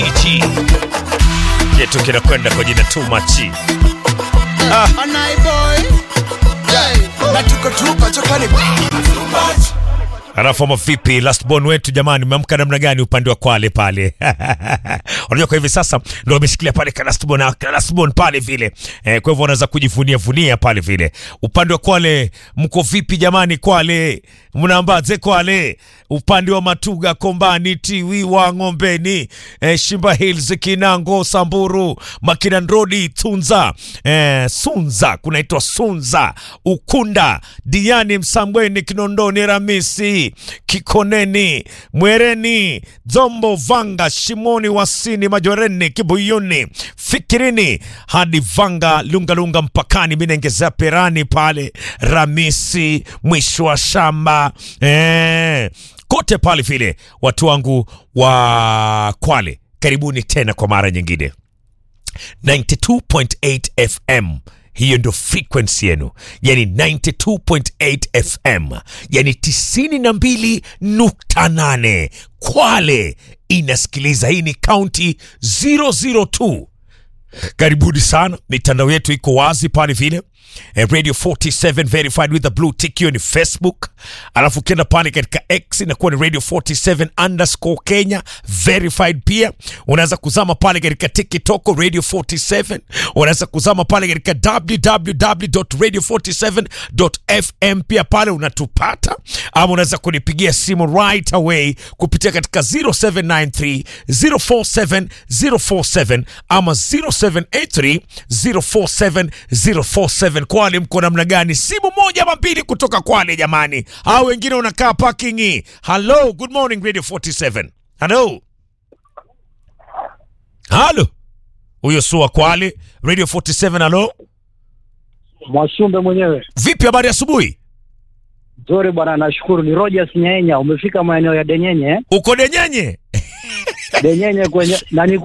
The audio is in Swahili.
Ichi kitu kinakwenda kwa jina too much. Ah. Anai boy. Hey. Na tuko tupa chokani. Alafu ama vipi last born wetu jamani, umeamka namna gani upande wa Kwale pale? Unajua kwa hivi sasa ndio wameshikilia pale ka last born, ka last born pale vile. Eh, kwa hivyo wanaweza kujivunia vunia pale vile. Upande wa Kwale mko vipi jamani Kwale? Mnaambaze Kwale? Upande wa Matuga, Kombani, Tiwi wa Ngombeni, eh, Shimba Hills, Kinango, Samburu, Makinan Road, Tunza, eh, Sunza, kunaitwa Sunza, Ukunda, Diani, Msambweni, Kinondoni, Ramisi, Kikoneni, Mwereni, Dzombo, Vanga, Shimoni, Wasini, Majoreni, Kibuyuni, Fikirini hadi Vanga, Lungalunga mpakani, Minengeza, Perani pale Ramisi, mwisho wa shamba eh, kote pale vile, watu wangu wa Kwale, karibuni tena kwa mara nyingine 92.8 FM hiyo ndio frequency yenu, yani 92.8 FM, yani 92.8 Kwale inasikiliza. Hii ni county 002. Karibuni sana, mitandao yetu iko wazi pale vile eh, Radio 47 verified with the blue tick, hiyo ni Facebook. Alafu ukienda pale katika X inakuwa ni Radio 47 underscore Kenya verified. Pia unaweza kuzama pale katika TikTok Radio 47, unaweza kuzama pale katika www.radio47.fm, pia pale unatupata, ama unaweza kunipigia simu right away kupitia katika 0793 047 047 ama 0783 047 047. Kwale mko namna gani? Simu moja ama mbili kutoka Kwale jamani, hao wengine unakaa parking. Hello, good morning Radio 47. Hello, halo, huyo sua Kwale Radio 47. Hello, Mwashumbe mwenyewe. vipi, habari asubuhi? Nzuri bwana, nashukuru. Ni Rogers Nyaenya, umefika maeneo ya Denyenye. Uko Denyenye? Denyenye kwenye nani